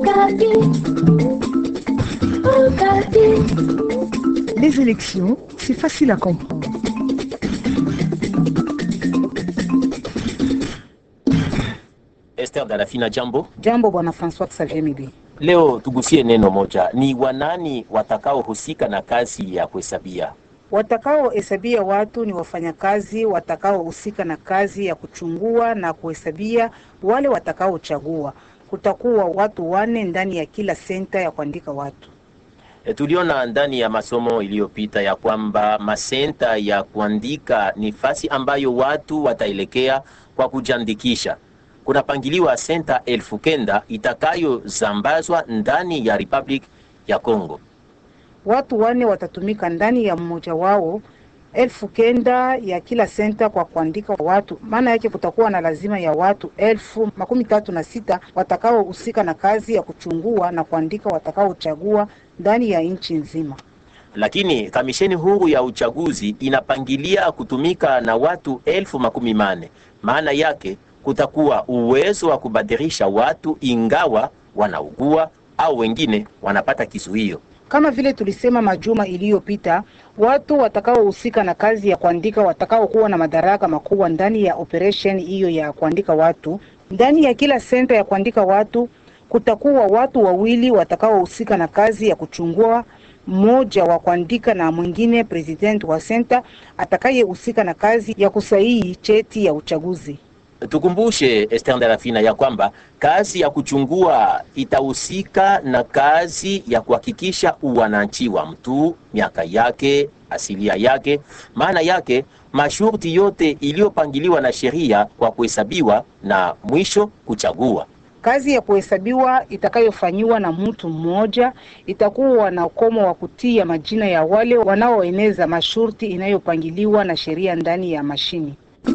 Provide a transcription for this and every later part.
Les élections, c'est facile à comprendre. Esther Dalafina, jambo. Jambo bwana Francois Xavier Mibi. Leo tugusie neno moja, ni wanani watakaohusika na kazi ya kuhesabia? Watakaohesabia watu ni wafanyakazi watakaohusika na kazi ya kuchungua na kuhesabia wale watakaochagua. Kutakuwa watu wane ndani ya kila senta ya kuandika watu. E, tuliona ndani ya masomo iliyopita ya kwamba masenta ya kuandika ni fasi ambayo watu wataelekea kwa kujiandikisha. Kunapangiliwa senta elfu kenda itakayozambazwa ndani ya Republic ya Congo. Watu wane watatumika ndani ya mmoja wao elfu kenda ya kila senta kwa kuandika watu. Maana yake kutakuwa na lazima ya watu elfu makumi tatu na sita watakaohusika na kazi ya kuchungua na kuandika watakaochagua ndani ya nchi nzima. Lakini kamisheni huru ya uchaguzi inapangilia kutumika na watu elfu makumi mane. Maana yake kutakuwa uwezo wa kubadilisha watu ingawa wanaugua au wengine wanapata kizuio. Kama vile tulisema majuma iliyopita, watu watakaohusika na kazi ya kuandika watakaokuwa na madaraka makubwa ndani ya operation hiyo ya kuandika watu. Ndani ya kila senta ya kuandika watu kutakuwa watu wawili watakaohusika na kazi ya kuchungua, mmoja wa kuandika na mwingine president wa senta atakayehusika na kazi ya kusahihi cheti ya uchaguzi. Tukumbushe Esther Darafina ya kwamba kazi ya kuchungua itahusika na kazi ya kuhakikisha uwananchi wa mtu, miaka yake, asilia yake, maana yake, masharti yote iliyopangiliwa na sheria kwa kuhesabiwa na mwisho kuchagua. Kazi ya kuhesabiwa itakayofanyiwa na mtu mmoja itakuwa na ukomo wa kutia majina ya wale wanaoeneza masharti inayopangiliwa na sheria ndani ya mashini.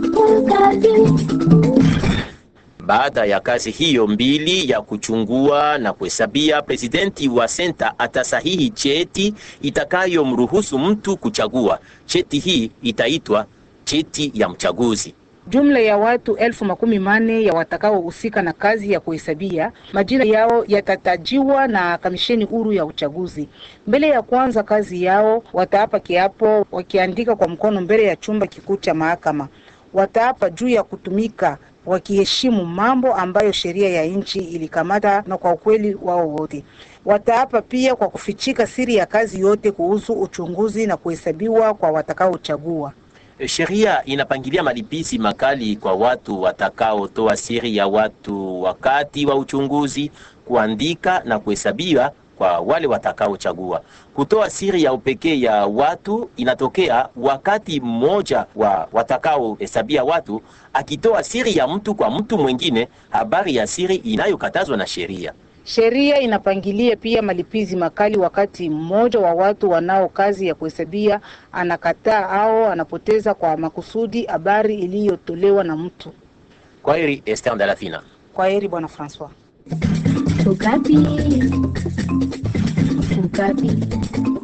Baada ya kazi hiyo mbili ya kuchungua na kuhesabia, presidenti wa senta atasahihi cheti itakayomruhusu mtu kuchagua. Cheti hii itaitwa cheti ya mchaguzi. Jumla ya watu elfu makumi mane ya watakaohusika na kazi ya kuhesabia, majina yao yatatajiwa na kamisheni huru ya uchaguzi. Mbele ya kuanza kazi yao, wataapa kiapo wakiandika kwa mkono mbele ya chumba kikuu cha mahakama. Wataapa juu ya kutumika wakiheshimu mambo ambayo sheria ya nchi ilikamata na kwa ukweli wao wote. Wataapa pia kwa kufichika siri ya kazi yote kuhusu uchunguzi na kuhesabiwa kwa watakaochagua. Sheria inapangilia malipizi makali kwa watu watakaotoa siri ya watu wakati wa uchunguzi, kuandika na kuhesabiwa kwa wale watakaochagua. Kutoa siri ya upekee ya watu inatokea wakati mmoja wa watakaohesabia watu akitoa siri ya mtu kwa mtu mwingine, habari ya siri inayokatazwa na sheria. Sheria inapangilia pia malipizi makali wakati mmoja wa watu wanao kazi ya kuhesabia anakataa au anapoteza kwa makusudi habari iliyotolewa na mtu. Kwa heri, Esther Dalafina. Kwa heri bwana Francois. Ukapi. Ukapi.